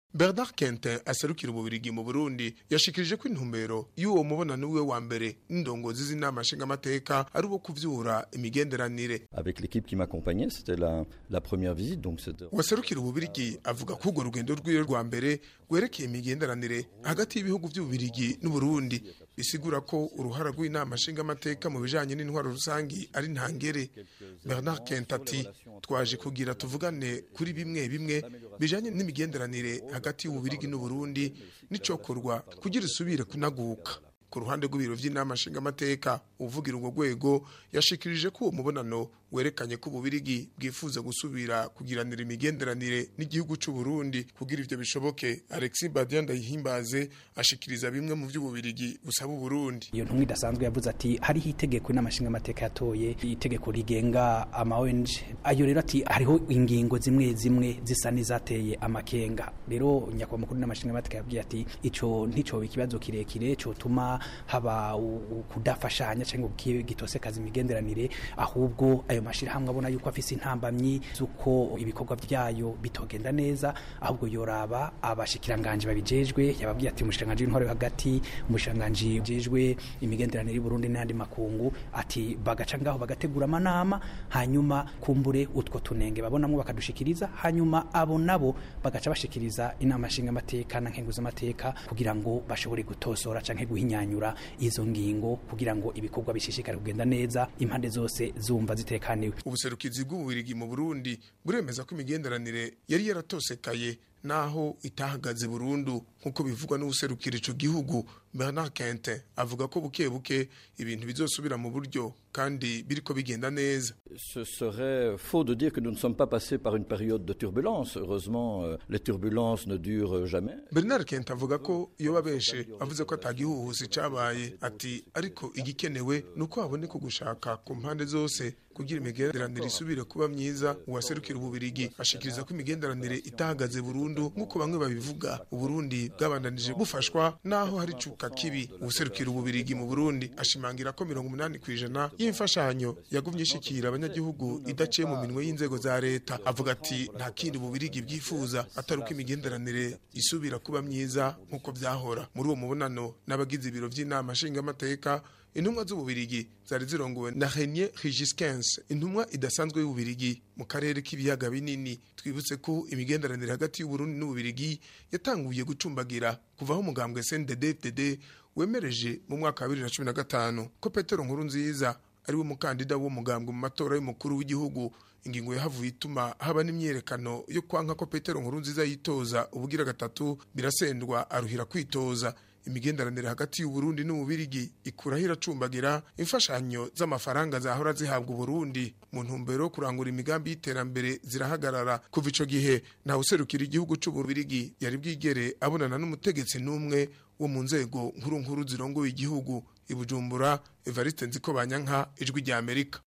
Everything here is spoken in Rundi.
Bernard Quentin aserukira ububirigi mu Burundi yashikirije ko intumbero y'uwo mubonano wiwe wa mbere n'indongozi z'inama nshingamateka ari uwo kuvyura imigenderanire Avec l'équipe qui m'accompagnait, c'était la, la première visite, donc c'était... waserukira ububirigi avuga ko urwo rugendo rwiwe rwa mbere rwerekeye imigenderanire hagati y'ibihugu by'ububirigi n'uburundi bisigura ko uruhara rw'inama nshingamateka mu bijanye n'intwaro rusangi ari ntangere bernard kent ati twaje kugira tuvugane kuri bimwe bimwe bijanye n'imigenderanire hagati y'ububirigi n'uburundi n'icokorwa kugira isubire kunaguka ku ruhande rw'ibiro vy'inama nshingamateka uvugira urwo rwego yashikirije ko uwo mubonano werekanye ko ububirigi bwifuza gusubira kugiranira imigenderanire n'igihugu c'u Burundi kugira ivyo bishoboke Alexis Badian Ndayihimbaze ashikiriza bimwe mu vy'ububirigi busaba Burundi iyo ntumwa idasanzwe yavuze ati hariho itegeko n'amashinga amateka yatoye itegeko rigenga ama ONG ayo rero ati hariho ingingo zimwe zimwe zisa n'izateye amakenga rero nyakwa mukuru n'amashinga amateka yabwiye ati ico ntico ikibazo kirekire cyo tuma haba u- u- kudafashanya cyangwa gitosekaza imigenderanire ahubwo ayo mashirahamwe abona yuko afise intambamyi z'uko ibikorwa vyayo bitogenda neza ahubwo yoraba abashikiranganje babijejwe yababwiye ati umushikiranganje w'intwaro yo hagati umushikiranganje jejwe imigenderanire y'u Burundi n'andi makungu ati bagaca ngaho bagategura amanama hanyuma kumbure utwo tunenge babonamwo bakadushikiriza hanyuma abo nabo bagaca bashikiriza inama nshinga amateka na nkenguza amateka kugira ngo bashobore gutosora canke guhinyanyura izo ngingo kugira ngo ibikorwa bishishikare kugenda neza impande zose zumva zitekaniwe ubuserukizi bw'ububirigi mu Burundi buremeza ko imigenderanire yari yaratosekaye naho itahagaze burundu nk'uko bivugwa n'ubuserukira ico gihugu Bernard Quentin avuga ko buke buke ibintu bizosubira mu buryo kandi biriko bigenda neza Ce serait faux de dire que nous ne sommes pas passés par une période de turbulence. Heureusement, euh, les turbulences ne durent jamais. Bernard Kent avuga ko iyo babeshe avuze ko atagihuhusi cabaye ati ariko igikenewe nuko haboneka gushaka ku mpande zose kugira imigenderanire isubire kuba myiza uwaserukira ububirigi ashikiriza ko imigenderanire itahagaze burundu nk'uko bamwe babivuga uburundi bwabandanije bufashwa naho hari cuka kibi uwuserukira ububirigi mu burundi ashimangira ko mirongo umunani ku ijana y'imfashanyo yagumye ishikira abanyagihugu idaciye mu minwe y'inzego za leta avuga ati nta kindi ububirigi bwifuza atari uko imigenderanire isubira kuba myiza nk'uko byahora muri uwo mubonano n'abagize ibiro by'inama nshingamateka intumwa z'ububirigi zari zirongowe na Renier Rigiskens intumwa idasanzwe y'ububirigi mu karere k'ibiyaga binini twibutse ko imigenderanire hagati y'uburundi n'ububirigi yatanguye gucumbagira kuvaho umugambwe CNDD-FDD wemereje mu mwaka wa 2015 ko Petero Nkurunziza ari we mukandida w'umugambwe mu matora y'umukuru w'igihugu ingingo yahavuye ituma haba n'imyerekano yo kwanka ko Petero Nkurunziza yitoza ubugira gatatu birasendwa aruhira kwitoza imigenderanire hagati y'uburundi n'ububirigi ikuraho iracumbagira imfashanyo z'amafaranga zahora zihabwa uburundi mu ntumbero yo kurangura imigambi y'iterambere zirahagarara kuva ico gihe ntawe userukira igihugu c'ububirigi yari bwigere abonana n'umutegetsi n'umwe wo mu nzego nkuru nkuru zirongoye igihugu i bujumbura evariste nziko banyanka ijwi rya amerika